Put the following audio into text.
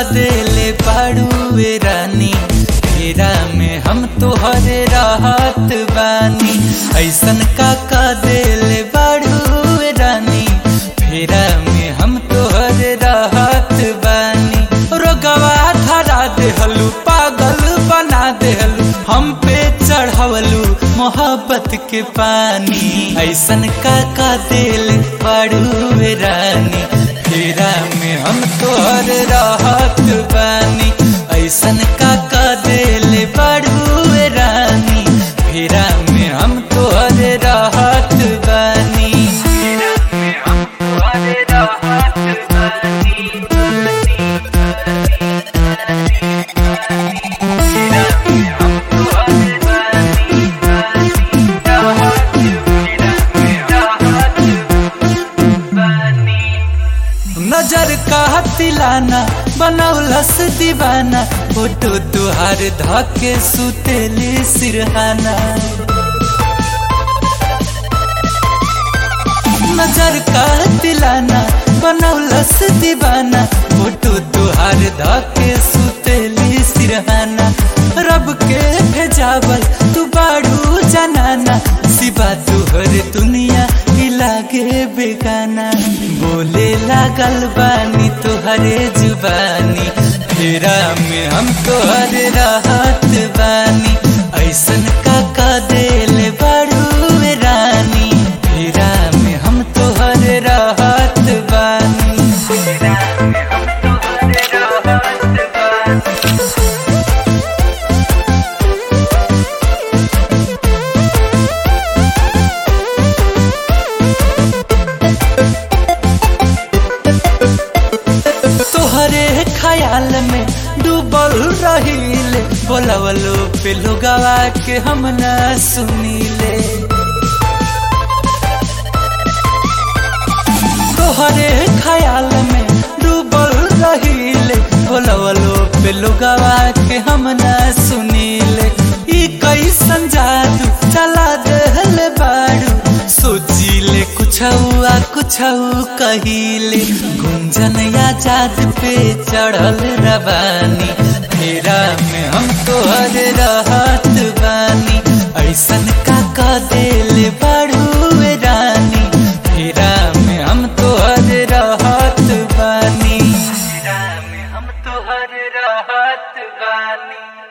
देले बाड़ुए रानी फेरा में हम तोहरे राहत बानी ऐसन का का देले बाड़ुए रानी फेरा में हम तोहरे राहत बानी रोगवा धरा देहलू पागल बना देहलू हम पे चढ़वलू मोहब्बत के पानी ऐसन का का दिल पड़ुए रानी फेरा में हम तोहर राहत बानी ऐसन का का दिल पड़ुए रानी फेरा में हम तोहर राहत बानी फेरा में हम तोहर राहत बानी नजर का तिलाना बनौलस दीवाना फोटो तुहार धके सुतेली सिरहाना नजर का तिलाना बनौलस दीवाना फोटो तुहार धके सुतेली सिरहाना रब के भेजावल तू बाड़ू जनाना सिवा तुहर दुनिया ही लागे बेगाना बोले लागल बानी तुहरे जुबानी फेरा में हम तोहर राहत बानी ऐसन का का दिल बाड़ू रानी फेरा में हम तोहर राहत बानी फेरा में हम तोहर राहत बानी तोहरे ख्याल में डूबल रहीले बोलवलो पे लोगवा के हम ना सुनीले तोहरे ख्याल में डूबल रहीले बोलवलो पे लोगवा के हम ना सुनीले ई कैसन जादू चला दहल बाड़ू सोचिले कुछ हुआ कुछ कहिले गुंजन आजाद पे चढ़ल रवानी फेरा में हम तोहर रहत बानी ऐसन का का दिल बाड़ू रानी फेरा में हम तोहर रहत बानी फेरा में हम तोहर रहत बानी